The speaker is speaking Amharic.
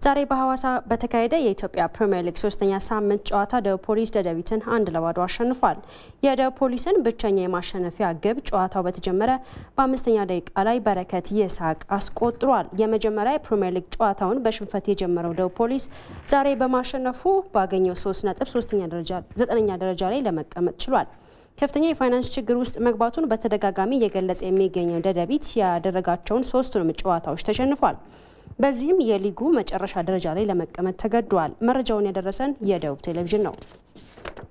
ዛሬ በሐዋሳ በተካሄደ የኢትዮጵያ ፕሪምየር ሊግ ሶስተኛ ሳምንት ጨዋታ ደቡብ ፖሊስ ደደቢትን አንድ ለባዶ አሸንፏል። የደቡብ ፖሊስን ብቸኛ የማሸነፊያ ግብ ጨዋታው በተጀመረ በአምስተኛ ደቂቃ ላይ በረከት ይስሐቅ አስቆጥሯል። የመጀመሪያ የፕሪምየር ሊግ ጨዋታውን በሽንፈት የጀመረው ደቡብ ፖሊስ ዛሬ በማሸነፉ ባገኘው ሶስት ነጥብ ዘጠነኛ ደረጃ ላይ ለመቀመጥ ችሏል። ከፍተኛ የፋይናንስ ችግር ውስጥ መግባቱን በተደጋጋሚ እየገለጸ የሚገኘው ደደቢት ያደረጋቸውን ሶስቱንም ጨዋታዎች ተሸንፏል። በዚህም የሊጉ መጨረሻ ደረጃ ላይ ለመቀመጥ ተገዷል። መረጃውን ያደረሰን የደቡብ ቴሌቪዥን ነው።